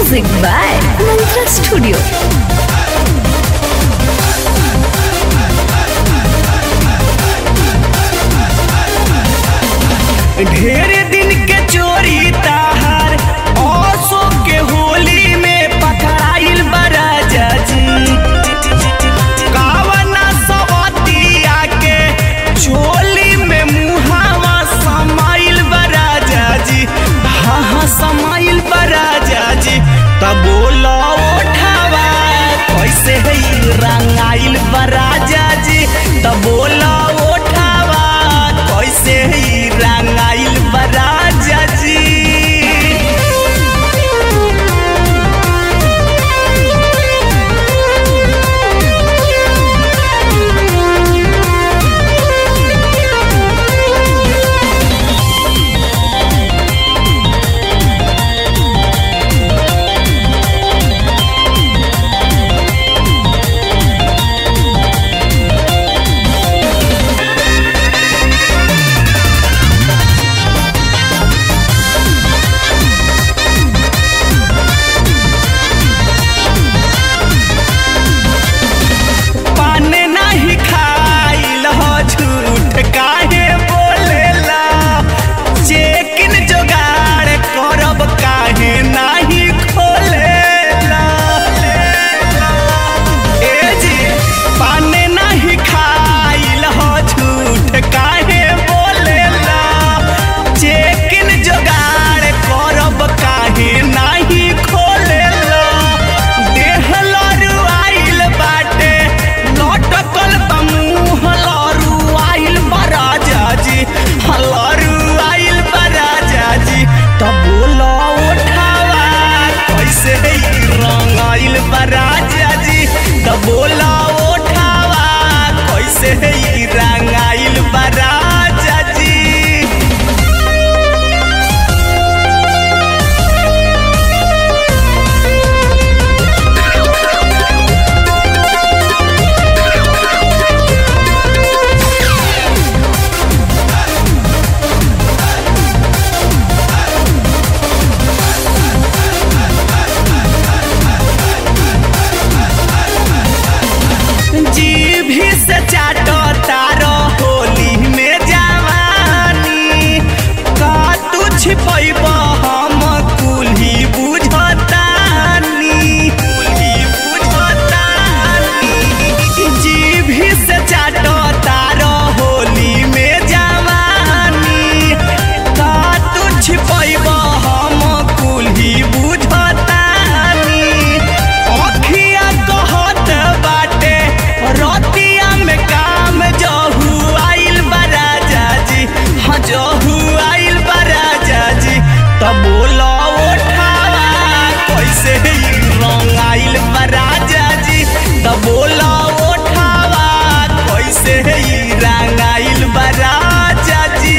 Music by Mantra Studio. ढेर दिन के चोरी ताहार औसो के होली में पकड़ाइल बड़ा जजी कावना सवतिया के झोली में मुहावा समाइल बड़ा जजी हाँ हाँ समाइल बड़ा जजी तब बोलो उठावा कैसे है रंगाइल बड़ा जजी तब बोलो उठावा कैसे है रंगाइल बड़ा जजी पान नहीं खाइल हो झूठ काहे बोलेला चेकिन जोगाड़ करब काहे नहीं खोलेला ए जी पान नहीं खाइल हो झूठ काहे बोलेला चेकिन जोगाड़ करब काहे नहीं खोलेला देह लरुआइल बाटे लटकल बा मुँह लरुआइल बा राजाजी हाँ, लरुआइल बा राजाजी तब बोलो उठावा कैसे ई रंगाइल बा राजाजी तब बोलो उठावा कैसे ई रंगाइल बा राजाजी जीभी से चाटो तारो होली में जवानी का तू छिपैब हम कुल्ही बुझतानी कुल्ही बुझतानी जीभी से चाटो तारो होली में जवानी का तू छिपैब हम कुल्ही बुझतानी अखिया कहत बाटे रतिया में काम जहू आइल बड़ा जाजी हाँ जहू आइल बड़ा जाजी तब बोलो उठावा कैसे ई रंग आइल बड़ा जाजी तब बोलो उठावा कैसे ई रंग आइल बड़ा जाजी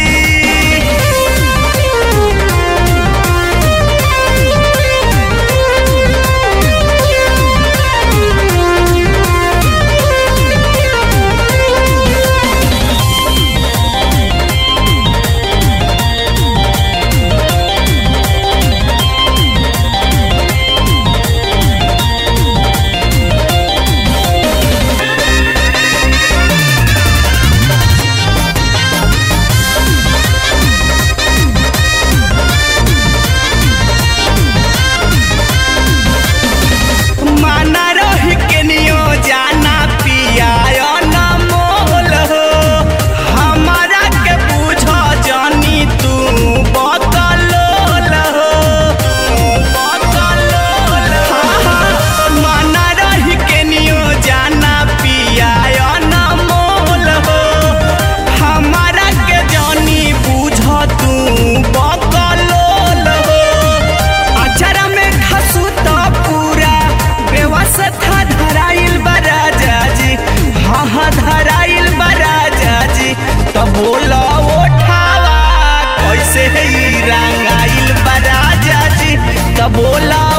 माना रही के नियो जाना पिया न मोल हो हमारा के बुझ जानी तू बकलोल हो बकलोल हाँ, हाँ, माना रही के नियो जाना पिया न मोल हो हमारा के जानी बुझ तू बकलोल हो अचरा में खसू तो पूरा व्यवस्था धराइल बड़ा जाजी हाँ हाँ धराइल बड़ा जाजी तो बोलो उठावा कैसे ई रंगाइल बड़ा जाजी तो बोलो